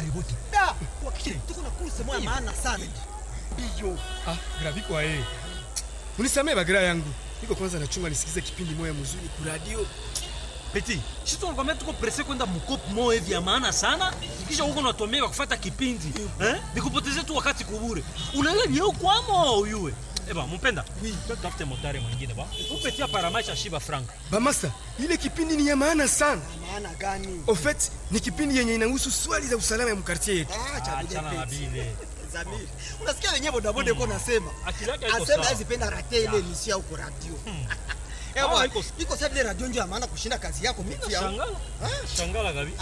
askari wote Da, wakati tuko na kurse moya maana sana. iyo Ah, grafiko aye. Unisamee bagira yangu. Niko kwanza nachunga nisikize kipindi moya mzuri ku radio. Peti, si tunakwambia tuko presse kwenda mkopo moja hivi ya maana sana, kisha huko unatomeka kufuata kipindi eh? Nikupotezee tu wakati kubure. Unaelewa ni huko kwamo uyue. Eba, mpenda. Oui, tutafute motari mwingine ba. Upetia paramaisha shiba frank. Bamasa, ile kipindi ni ya maana sana. Maana gani? Au fait, ni kipindi yenye inahusu swali za usalama ya mkartie yetu. Ah, cha vile Achana na peti. bile. Zamiri. Unasikia wenyewe bodaboda yuko nasema. Akili yake haiko Asema sawa. hizi penda rate ile emission huko radio. Ah, Ewa, iko- iko sasa vile radio ndio ya maana kushinda kazi yako miti ya. Shangala. Shangala gabi.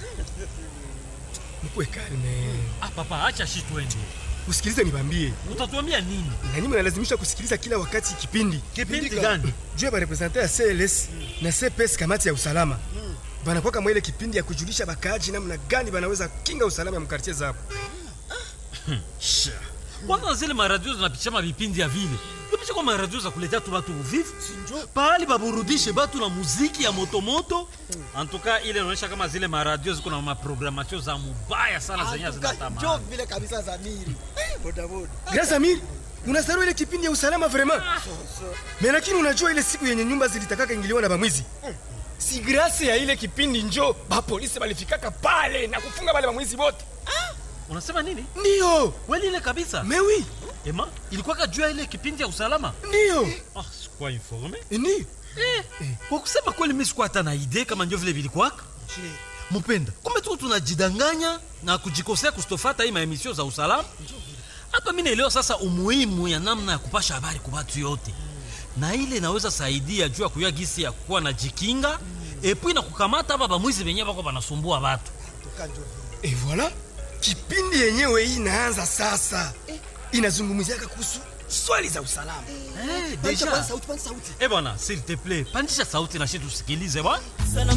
Mkuwe kalme. Ah, papa, acha shi twende. Usikilize nibambie. Utatuambia nini? Na nyinyi mnalazimisha kusikiliza kila wakati kipindi. Kipindi gani? Juu ya barepresente ya CLS na CPS kamati ya usalama. Banakuwa kama ile kipindi ya kujulisha bakaaji namna gani banaweza kinga usalama ya mkartie zao. kwanza zile maradio zinapitisha vipindi ya vile tupisha kwa maradio za kuletea tu batu uvivu pahali baburudishe batu na muziki ya motomoto antuka ile inaonyesha kama zile maradio ziko na maprogramatio za mubaya sana zenye Njoo zinatamani vile kabisa Zamiri. Eh, bodaboda. Grand Amir, unasahau ile kipindi ya usalama vraiment. Mais lakini unajua ile siku yenye nyumba zilitakaka ingiliwa na bamwizi. Si grâce ya ile kipindi njo ba polisi balifikaka pale na kufunga wale bamwizi wote. unasema nini Ndio. kweli ile kabisa Mais oui, ema ilikuwa juu ya ile kipindi ya usalama ndio. ah, sikuwa informe Ndio. eh, kwa kusema kweli mi sikuwa hata na idee kama ndio vile vilikwaka mpenda kumbe tuko tunajidanganya na kujikosea kustofata hii maemisio za usalama hapa mi naelewa sasa umuhimu ya namna ya kupasha habari kwa watu yote na ile inaweza saidia juu ya kuya gisi ya kuwa na jikinga epui na kukamata hapa bamwizi benye bako banasumbua watu Tuka njoo vile. Et voilà, kipindi yenyewe hii inaanza sasa. Inazungumziaka kuhusu swali za usalama. eh, Panisha deja kwanza sauti, panisha sauti. eh bwana s'il te plaît pandisha sauti na shi tusikilize bwana